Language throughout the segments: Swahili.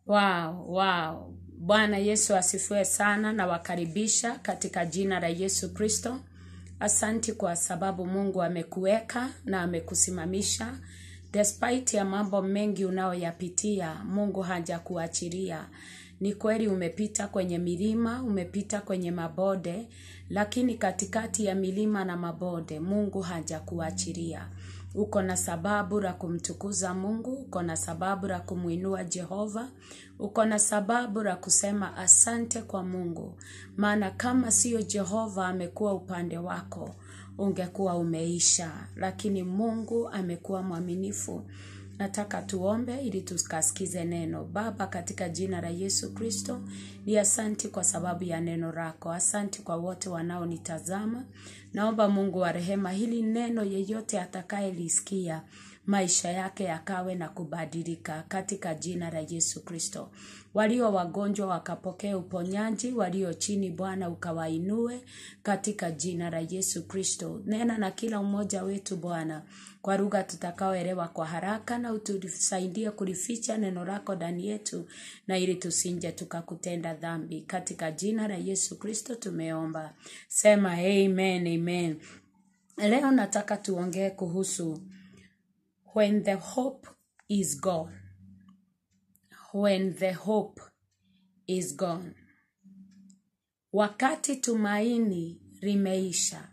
Wow, wow. Bwana Yesu asifiwe sana na wakaribisha katika jina la Yesu Kristo. Asanti kwa sababu Mungu amekuweka na amekusimamisha. Despite ya mambo mengi unayoyapitia, Mungu hajakuachilia. Ni kweli umepita kwenye milima, umepita kwenye mabonde, lakini katikati ya milima na mabonde, Mungu hajakuachilia. Uko na sababu la kumtukuza Mungu, uko na sababu la kumwinua Jehova, uko na sababu la kusema asante kwa Mungu, maana kama siyo Jehova amekuwa upande wako, ungekuwa umeisha, lakini Mungu amekuwa mwaminifu. Nataka tuombe ili tukasikize neno. Baba, katika jina la Yesu Kristo, ni asanti kwa sababu ya neno lako. Asanti kwa wote wanaonitazama. Naomba Mungu wa rehema, hili neno yeyote atakayelisikia maisha yake yakawe na kubadilika katika jina la Yesu Kristo. Walio wagonjwa wakapokea uponyaji, walio chini Bwana ukawainue katika jina la Yesu Kristo. Nena na kila mmoja wetu Bwana kwa lugha tutakaoelewa kwa haraka, na utusaidie kulificha neno lako ndani yetu, na ili tusinje tukakutenda dhambi. Katika jina la Yesu Kristo tumeomba, sema amen, amen. Leo nataka tuongee kuhusu when the hope is gone. When the hope is gone. Wakati tumaini limeisha.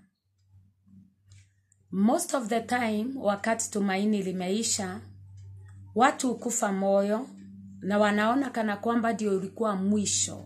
Most of the time, wakati tumaini limeisha, watu hukufa moyo na wanaona kana kwamba ndio ulikuwa mwisho.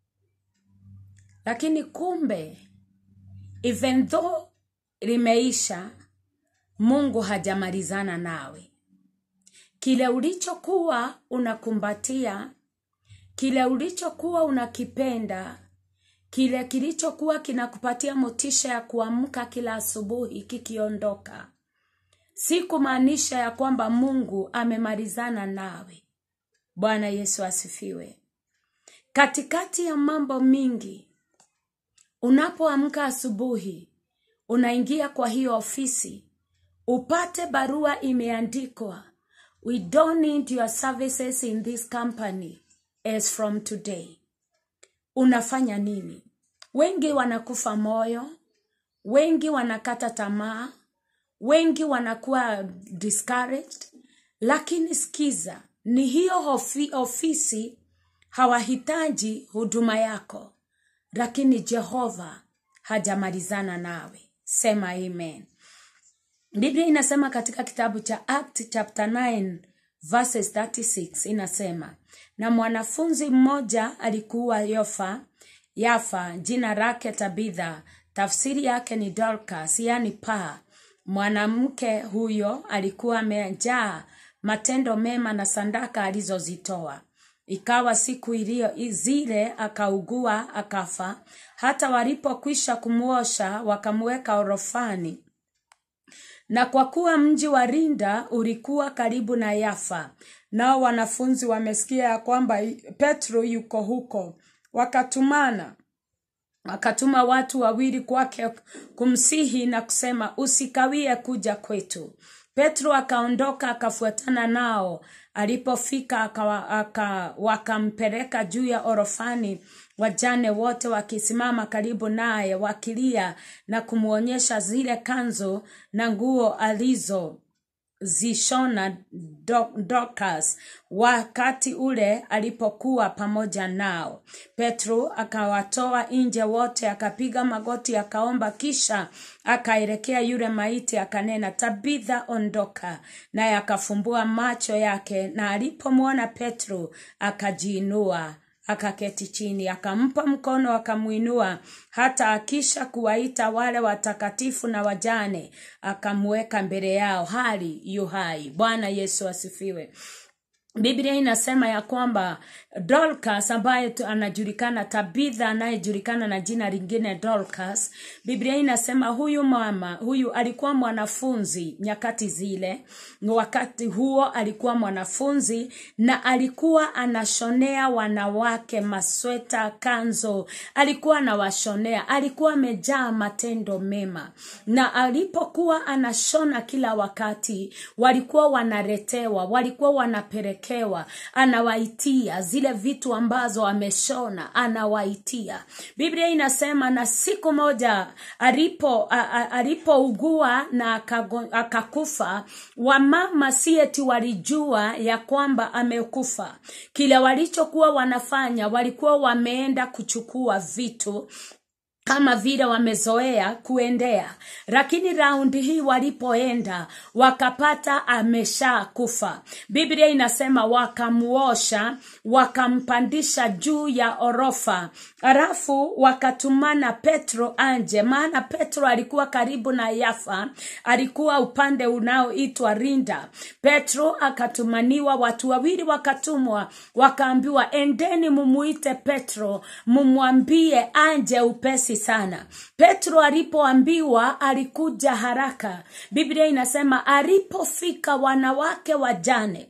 Lakini kumbe, even though limeisha, Mungu hajamalizana nawe. Kile ulichokuwa unakumbatia, kile ulichokuwa unakipenda, kile kilichokuwa kinakupatia motisha ya kuamka kila asubuhi kikiondoka, si kumaanisha ya kwamba Mungu amemalizana nawe. Bwana Yesu asifiwe. Katikati ya mambo mingi, unapoamka asubuhi, unaingia kwa hiyo ofisi, upate barua imeandikwa, we don't need your services in this company as from today. Unafanya nini? Wengi wanakufa moyo, wengi wanakata tamaa, wengi wanakuwa discouraged, lakini sikiza, ni hiyo ofi, ofisi hawahitaji huduma yako, lakini Jehova hajamalizana nawe. Sema amen. Biblia inasema katika kitabu cha Act chapter 9 verses 36 inasema, na mwanafunzi mmoja alikuwa Yofa, Yafa, jina lake Tabitha, tafsiri yake ni Dorcas, yani paa. Mwanamke huyo alikuwa amejaa matendo mema na sandaka alizozitoa. Ikawa siku iliyo zile akaugua akafa. Hata walipokwisha kumwosha wakamweka orofani na kwa kuwa mji wa Rinda ulikuwa karibu na Yafa, nao wanafunzi wamesikia ya kwamba Petro yuko huko, wakatumana wakatuma watu wawili kwake kumsihi na kusema, usikawie kuja kwetu. Petro akaondoka akafuatana nao. Alipofika aka, aka, wakampeleka juu ya orofani, wajane wote wakisimama karibu naye wakilia na kumwonyesha zile kanzo na nguo alizo zishona Dorcas wakati ule alipokuwa pamoja nao. Petro akawatoa nje wote, akapiga magoti, akaomba, kisha akaelekea yule maiti akanena, Tabitha, ondoka. Naye akafumbua macho yake, na alipomwona Petro akajiinua akaketi chini, akampa mkono, akamwinua. Hata akisha kuwaita wale watakatifu na wajane, akamweka mbele yao hali yu hai. Bwana Yesu asifiwe. Biblia inasema ya kwamba Dorcas ambaye anajulikana Tabitha anayejulikana na jina lingine Dorcas, Biblia inasema huyu mama huyu alikuwa mwanafunzi nyakati zile. Wakati huo alikuwa mwanafunzi na alikuwa anashonea wanawake masweta, kanzo, alikuwa anawashonea, alikuwa amejaa matendo mema, na alipokuwa anashona kila wakati walikuwa wanaletewa, walikuwa wanapeleka amewekewa anawaitia zile vitu ambazo ameshona anawaitia biblia inasema na siku moja alipo a- a- alipougua na akago- akakufa wamama sieti walijua ya kwamba amekufa kile walichokuwa wanafanya walikuwa wameenda kuchukua vitu kama vile wamezoea kuendea lakini raundi hii walipoenda wakapata amesha kufa biblia inasema wakamuosha wakampandisha juu ya orofa halafu wakatumana petro anje maana petro alikuwa karibu na yafa alikuwa upande unaoitwa rinda petro akatumaniwa watu wawili wakatumwa wakaambiwa endeni mumuite petro mumwambie anje upesi sana petro alipoambiwa alikuja haraka biblia inasema alipofika wanawake wajane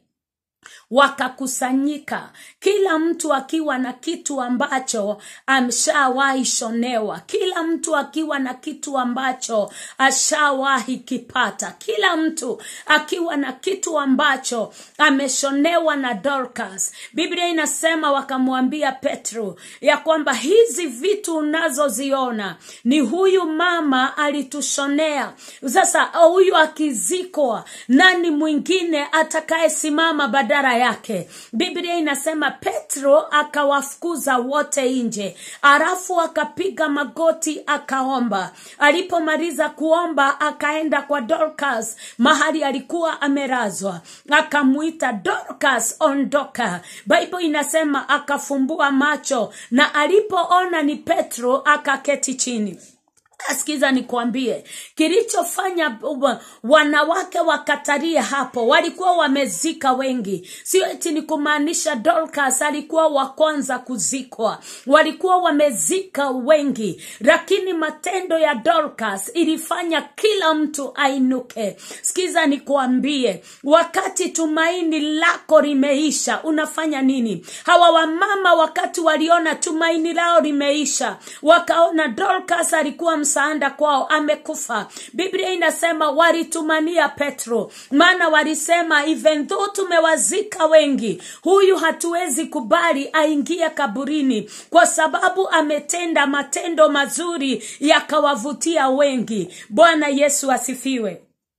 wakakusanyika kila mtu akiwa na kitu ambacho amshawahi shonewa kila mtu akiwa na kitu ambacho ashawahi kipata kila mtu akiwa na kitu ambacho ameshonewa na dorcas biblia inasema wakamwambia petro ya kwamba hizi vitu unazoziona ni huyu mama alitushonea sasa huyu akizikwa nani mwingine atakayesimama badala yake biblia inasema petro akawafukuza wote nje alafu akapiga magoti akaomba alipomaliza kuomba akaenda kwa dorcas mahali alikuwa amelazwa akamwita dorcas ondoka bible inasema akafumbua macho na alipoona ni petro akaketi chini Sikiza nikwambie, kilichofanya uh, wanawake wakatarie hapo, walikuwa wamezika wengi. Sio eti ni kumaanisha Dorcas alikuwa wa kwanza kuzikwa, walikuwa wamezika wengi, lakini matendo ya Dorcas ilifanya kila mtu ainuke. Sikiza nikwambie, wakati tumaini lako limeisha, unafanya nini? Hawa wamama wakati waliona tumaini lao limeisha, wakaona Dorcas alikuwa msaada kwao amekufa biblia inasema walitumania petro maana walisema even though tumewazika wengi huyu hatuwezi kubali aingie kaburini kwa sababu ametenda matendo mazuri yakawavutia wengi bwana yesu asifiwe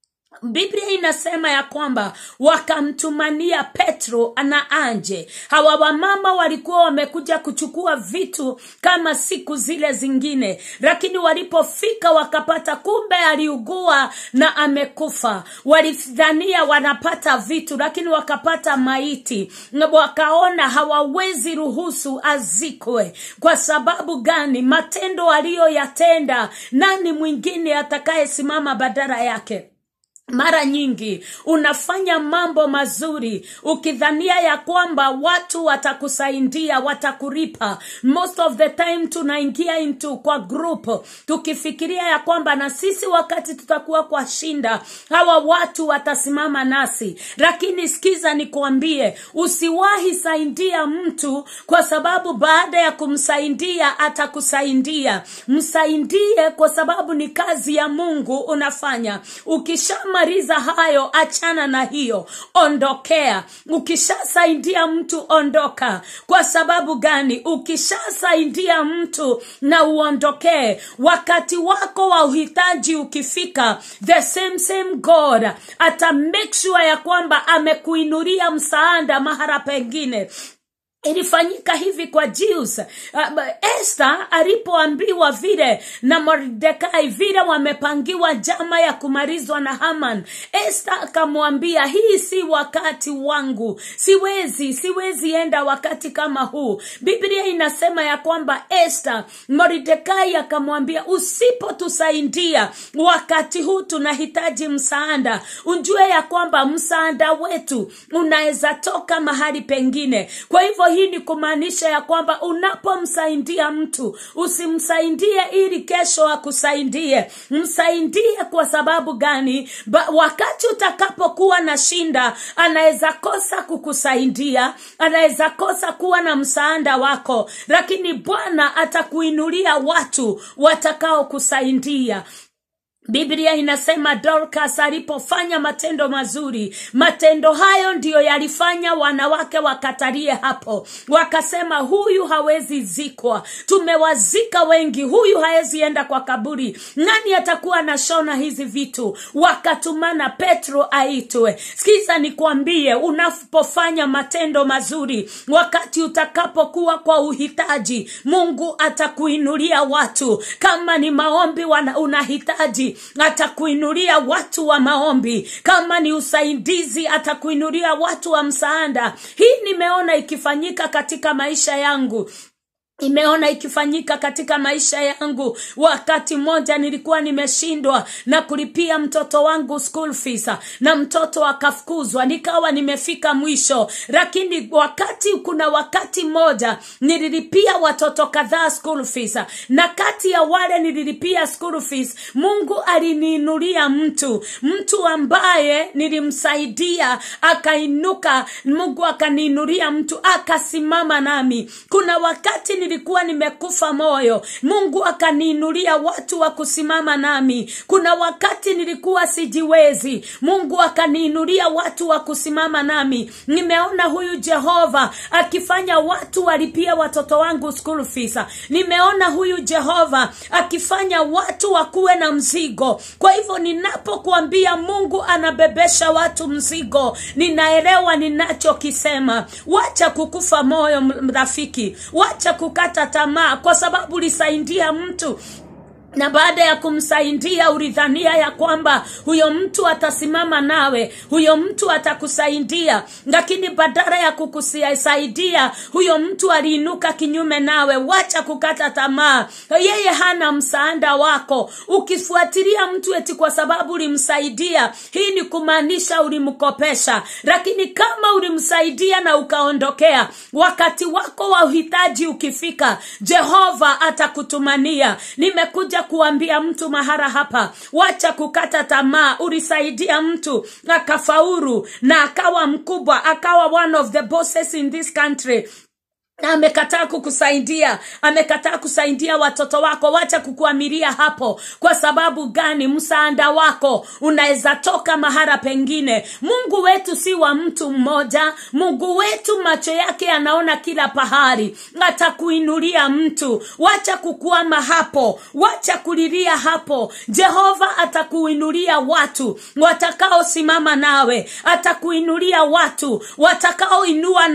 biblia inasema ya kwamba wakamtumania petro na anje hawa wamama walikuwa wamekuja kuchukua vitu kama siku zile zingine lakini walipofika wakapata kumbe aliugua na amekufa walidhania wanapata vitu lakini wakapata maiti Na wakaona hawawezi ruhusu azikwe kwa sababu gani matendo aliyoyatenda nani mwingine atakayesimama badala yake mara nyingi unafanya mambo mazuri ukidhania ya kwamba watu watakusaidia watakuripa most of the time tunaingia into kwa group tukifikiria ya kwamba na sisi wakati tutakuwa kwa shinda hawa watu watasimama nasi lakini sikiza nikwambie usiwahi saidia mtu kwa sababu baada ya kumsaidia atakusaidia msaidie kwa sababu ni kazi ya mungu unafanya ukishama ukishamaliza hayo achana na hiyo ondokea ukishasaidia mtu ondoka kwa sababu gani ukishasaidia mtu na uondokee wakati wako wa uhitaji ukifika the same same god ata make sure ya kwamba amekuinulia msaada mahara pengine ilifanyika hivi kwa Jews. Uh, Esther alipoambiwa vile na Mordekai vile wamepangiwa jama ya kumalizwa na Haman, Esther akamwambia hii si wakati wangu, siwezi siwezi enda wakati kama huu. Biblia inasema ya kwamba Esther, Mordekai akamwambia usipotusaidia wakati huu tunahitaji msaada, unjue ya kwamba msaada wetu unaweza toka mahali pengine. Kwa hivyo hii ni kumaanisha ya kwamba unapomsaidia mtu usimsaidie ili kesho akusaidie msaidie kwa sababu gani ba, wakati utakapokuwa na shinda anaweza kosa kukusaidia anaweza kosa kuwa na msaada wako lakini bwana atakuinulia watu watakaokusaidia biblia inasema dorcas alipofanya matendo mazuri matendo hayo ndiyo yalifanya wanawake wakatalie hapo wakasema huyu hawezi zikwa tumewazika wengi huyu hawezi enda kwa kaburi nani atakuwa anashona hizi vitu wakatumana petro aitwe sikiza nikwambie unapofanya matendo mazuri wakati utakapokuwa kwa uhitaji mungu atakuinulia watu kama ni maombi wana, unahitaji atakuinulia watu wa maombi kama ni usaidizi atakuinulia watu wa msaada hii nimeona ikifanyika katika maisha yangu imeona ikifanyika katika maisha yangu wakati mmoja nilikuwa nimeshindwa na kulipia mtoto wangu school fees na mtoto akafukuzwa nikawa nimefika mwisho lakini wakati kuna wakati mmoja nililipia watoto kadhaa school fees na kati ya wale nililipia school fees mungu aliniinulia mtu mtu ambaye nilimsaidia akainuka mungu akaniinulia mtu akasimama nami kuna wakati nilikuwa nimekufa moyo mungu akaniinulia watu wa kusimama nami kuna wakati nilikuwa sijiwezi mungu akaniinulia watu wa kusimama nami nimeona huyu jehova akifanya watu walipia watoto wangu school fees nimeona huyu jehova akifanya watu wakuwe na mzigo kwa hivyo ninapokuambia mungu anabebesha watu mzigo ninaelewa ninachokisema wacha kukufa moyo rafiki wacha kukata tamaa kwa sababu ulisaidia mtu na baada ya kumsaidia ulidhania ya kwamba huyo mtu atasimama nawe huyo mtu atakusaidia lakini badala ya kukusaidia huyo mtu aliinuka kinyume nawe wacha kukata tamaa yeye hana msaada wako ukifuatilia mtu eti kwa sababu ulimsaidia hii ni kumaanisha ulimkopesha lakini kama ulimsaidia na ukaondokea wakati wako wa uhitaji ukifika jehova atakutumania nimekuja kuambia mtu mahara hapa wacha kukata tamaa ulisaidia mtu akafauru na akawa mkubwa akawa one of the bosses in this country na amekataa kukusaidia amekataa kusaidia watoto wako wacha kukuamilia hapo kwa sababu gani msaada wako unaweza toka mahara pengine mungu wetu si wa mtu mmoja mungu wetu macho yake anaona kila pahari atakuinulia mtu wacha kukwama hapo wacha kulilia hapo jehova atakuinulia watu watakaosimama nawe atakuinulia watu watakaoinua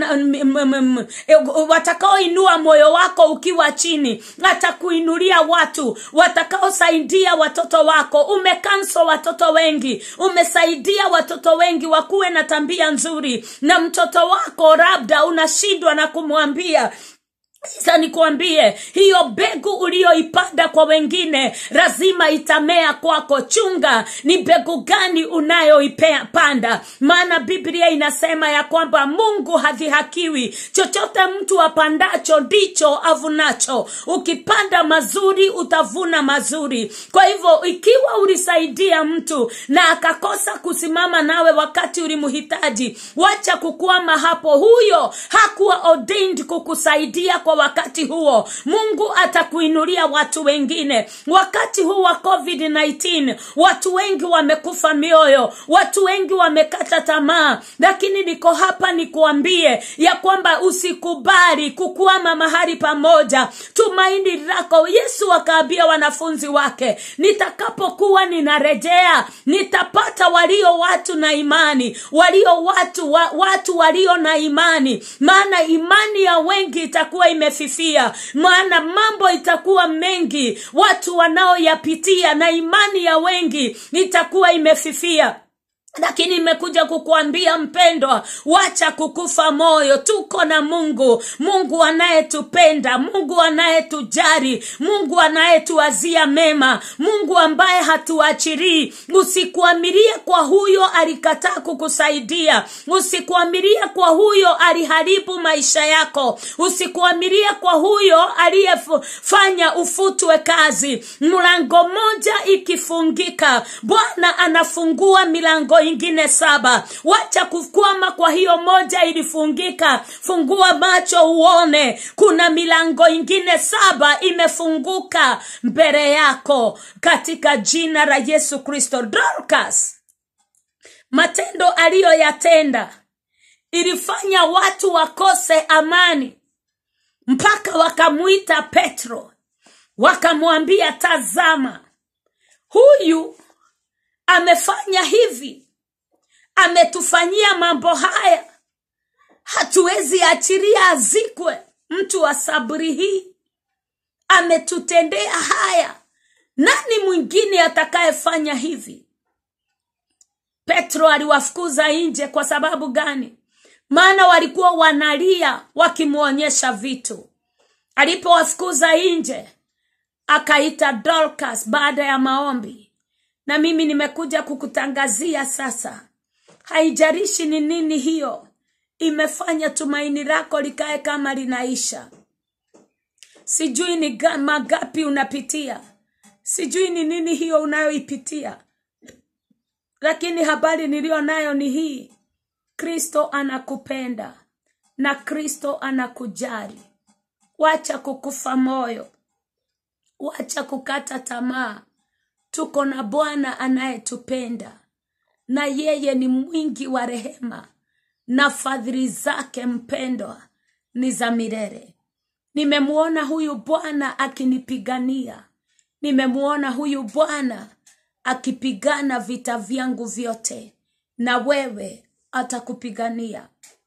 watakaoinua moyo wako ukiwa chini atakuinulia watu watakaosaidia watoto wako umekanso watoto wengi umesaidia watoto wengi wakuwe na tambia nzuri na mtoto wako labda unashindwa na kumwambia sasa nikuambie hiyo mbegu uliyoipanda kwa wengine lazima itamea kwako chunga ni mbegu gani unayoipanda maana biblia inasema ya kwamba mungu hadhihakiwi chochote mtu apandacho ndicho avunacho ukipanda mazuri utavuna mazuri kwa hivyo ikiwa ulisaidia mtu na akakosa kusimama nawe wakati ulimhitaji wacha kukwama hapo huyo hakuwa ordained kukusaidia kwa wakati huo mungu atakuinulia watu wengine wakati huu wa covid-19 watu wengi wamekufa mioyo watu wengi wamekata tamaa lakini niko hapa nikuambie ya kwamba usikubali kukwama mahali pamoja tumaini lako yesu akaambia wanafunzi wake nitakapokuwa ninarejea nitapata walio watu na imani walio watu wa, watu walio na imani maana imani ya wengi itakuwa imefifia maana mambo itakuwa mengi watu wanaoyapitia na imani ya wengi itakuwa imefifia lakini imekuja kukuambia mpendwa wacha kukufa moyo tuko na mungu mungu anayetupenda mungu anayetujari mungu anayetuwazia mema mungu ambaye hatuachirii usikuamirie kwa huyo alikataa kukusaidia usikuamirie kwa huyo aliharibu maisha yako usikuamirie kwa huyo aliyefanya ufutwe kazi mlango moja ikifungika bwana anafungua milango ingine saba wacha kukwama kwa hiyo moja ilifungika fungua macho uone kuna milango ingine saba imefunguka mbele yako katika jina la yesu kristo dorcas matendo aliyoyatenda ilifanya watu wakose amani mpaka wakamwita petro wakamwambia tazama huyu amefanya hivi ametufanyia mambo haya hatuwezi achiria azikwe mtu wa sabri hii ametutendea haya nani mwingine atakayefanya hivi petro aliwafukuza nje kwa sababu gani maana walikuwa wanalia wakimwonyesha vitu alipowafukuza nje akaita dorcas baada ya maombi na mimi nimekuja kukutangazia sasa haijarishi ni nini hiyo imefanya tumaini lako likae kama linaisha sijui ni ga- magapi unapitia sijui ni nini hiyo unayoipitia lakini habari niliyo nayo ni hii kristo anakupenda na kristo anakujali wacha kukufa moyo wacha kukata tamaa tuko na bwana anayetupenda na yeye ni mwingi wa rehema na fadhili zake mpendwa ni za milele nimemwona huyu bwana akinipigania nimemwona huyu bwana akipigana vita vyangu vyote na wewe atakupigania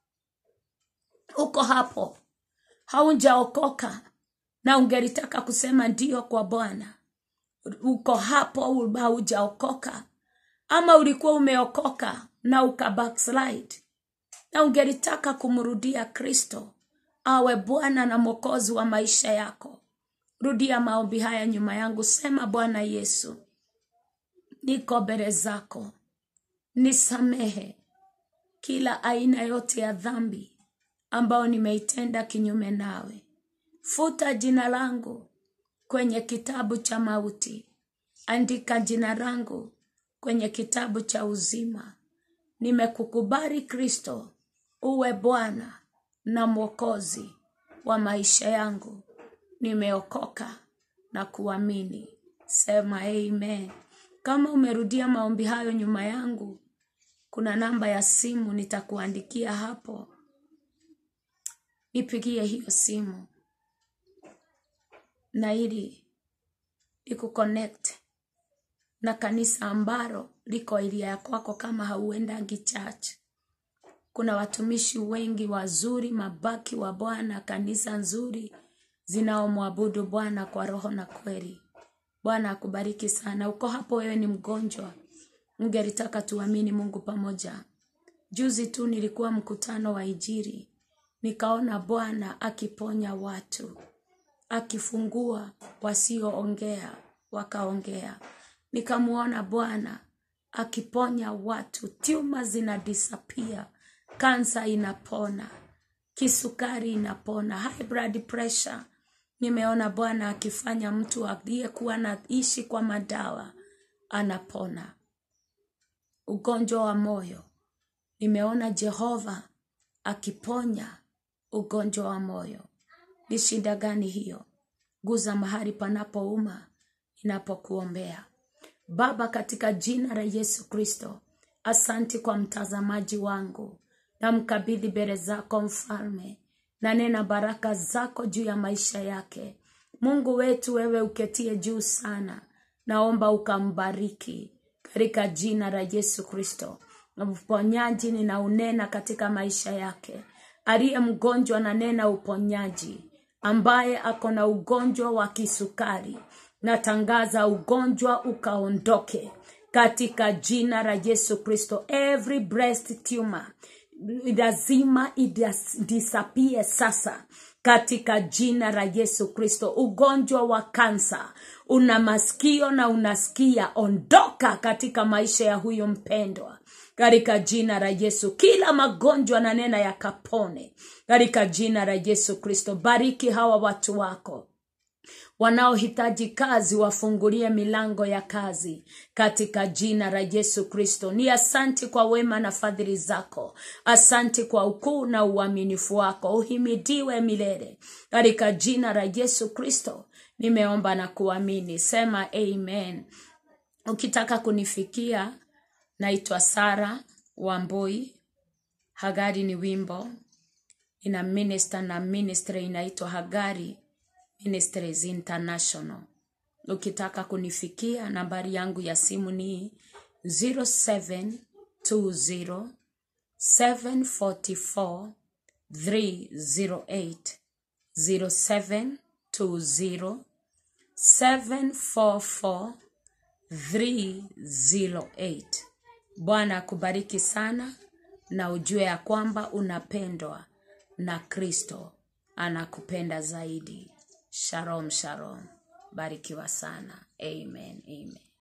uko hapo haujaokoka na ungelitaka kusema ndio kwa bwana uko hapo haujaokoka ama ulikuwa umeokoka na uka backslide na ungelitaka kumrudia kristo awe bwana na mwokozi wa maisha yako rudia maombi haya nyuma yangu sema bwana yesu niko mbele zako nisamehe kila aina yote ya dhambi ambayo nimeitenda kinyume nawe futa jina langu kwenye kitabu cha mauti andika jina langu kwenye kitabu cha uzima nimekukubali kristo uwe bwana na mwokozi wa maisha yangu nimeokoka na kuamini sema amen kama umerudia maombi hayo nyuma yangu kuna namba ya simu nitakuandikia hapo nipigie hiyo simu na ili ikuconnect na kanisa ambalo liko ilia ya kwako kama hauendangi church kuna watumishi wengi wazuri mabaki wa bwana kanisa nzuri zinaomwabudu bwana kwa roho na kweli bwana akubariki sana uko hapo wewe ni mgonjwa ungelitaka tuamini mungu pamoja juzi tu nilikuwa mkutano wa ijiri nikaona bwana akiponya watu akifungua wasioongea wakaongea nikamwona bwana akiponya watu tyuma zina disappear kansa inapona kisukari inapona high blood pressure nimeona bwana akifanya mtu aliyekuwa naishi kwa madawa anapona ugonjwa wa moyo nimeona jehova akiponya ugonjwa wa moyo ni shida gani hiyo guza mahali panapouma inapokuombea baba katika jina la yesu kristo asanti kwa mtazamaji wangu na mkabidhi mbele zako mfalme na nena baraka zako juu ya maisha yake mungu wetu wewe uketie juu sana naomba ukambariki katika jina la yesu kristo na uponyaji ninaunena katika maisha yake aliye mgonjwa na nena uponyaji ambaye ako na ugonjwa wa kisukari natangaza ugonjwa ukaondoke katika jina la yesu kristo every breast tumor lazima idisapie sasa katika jina la yesu kristo ugonjwa wa kansa una masikio na unasikia ondoka katika maisha ya huyo mpendwa katika jina la yesu kila magonjwa na nena yakapone katika jina la yesu kristo bariki hawa watu wako wanaohitaji kazi wafungulie milango ya kazi katika jina la Yesu Kristo. Ni asanti kwa wema na fadhili zako, asanti kwa ukuu na uaminifu wako, uhimidiwe milele katika jina la Yesu Kristo. Nimeomba na kuamini, sema amen. Ukitaka kunifikia, naitwa Sara Wambui. Hagari ni wimbo ina minister na ministry inaitwa Hagari Ministries International. Ukitaka kunifikia, nambari yangu ya simu ni 0720 744 308 0720 744 308. Bwana akubariki sana na ujue ya kwamba unapendwa na Kristo anakupenda zaidi. Shalom, shalom. Barikiwa sana. Amen, amen.